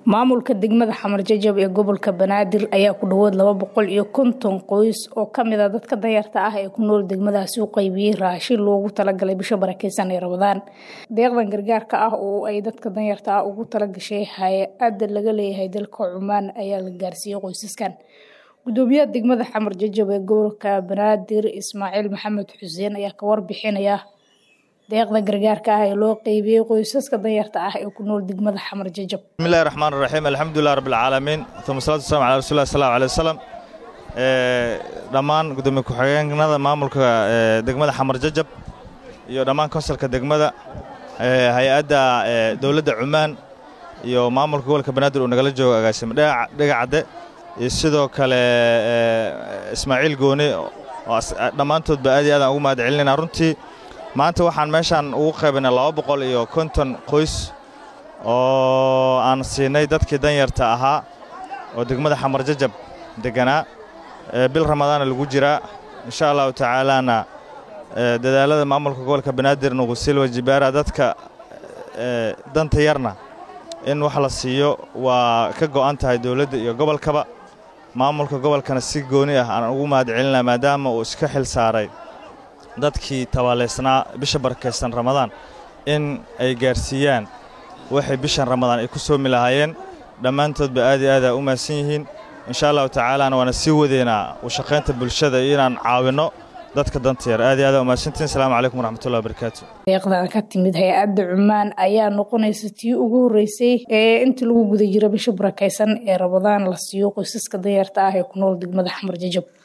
maamulka degmada xamar jajab ee gobolka banaadir ayaa ku dhawaad laba boqol iyo konton qoys oo kamid a dadka danyarta ah ee ku nool degmadaasi u qaybiyey raashin loogu talagalay bisha barakeysan ee rabadaan deeqdan gargaarka ah oo ay dadka danyarta ah ugu talagashay hay-adda laga leeyahay dalka cumaan ayaa la gaarsiiyey qoysaskan gudoomiyaha degmada xamar jajab ee gobolka banaadir ismaaciil maxamed xuseen ayaa ka warbixinaya deeqda gargaarka ah ee loo qeybiyey qoysaska danyarta ah ee ku nool degmada xamar jajab bismillahi raxmaan raxiim alxamdulilah rabbilcaalamiin uma salatu wasalam ala rasulillah sallahu alay wasalam dhammaan gudoomiye ku-xigeenada maamulka degmada xamar jajab iyo dhammaan konsalka degmada hay-adda dowladda cumaan iyo maamulka gobolka banaadir uu nagala joogo agaasimo dhegacadde iyo sidoo kale ismaaciil gooni oo dhammaantoodba aad iyo aadaan ugu mahad celinayna runtii maanta waxaan meeshaan ugu qaybinay laba boqol iyo konton qoys oo aan siinay dadkii danyarta ahaa oo degmada xamar jajab degganaa bil ramadaana lagu jiraa insha allahu tacaalaana dadaalada maamulka gobolka banaadir nuqusilwa jibaara dadka danta yarna in wax la siiyo waa ka go'an tahay dowladda iyo gobolkaba maamulka gobolkana si gooni ah aan ugu mahad celinaa maadaama uu iska xil saaray dadkii tabaaleysnaa bisha barakaysan ramadaan in ay gaarsiiyaan waxay bishan ramadaan ay ku soomi lahaayeen dhammaantoodba aad iyo aadaa u mahadsan yihiin insha allahu tacaalaana waana sii wadeynaa u shaqaynta bulshada iyo inaan caawinno dadka danta yar aad iyo aada umahadsantiin asalaamu calaykum waraxmatullahi wabarakaatu deeqdan ka timid hay-adda cumaan ayaa noqonaysa tii ugu horreysay ee inta lagu guda jiro bisha barakaysan ee ramadaan la siiyo qoysaska danyarta ah ee ku nool degmada xamar jajab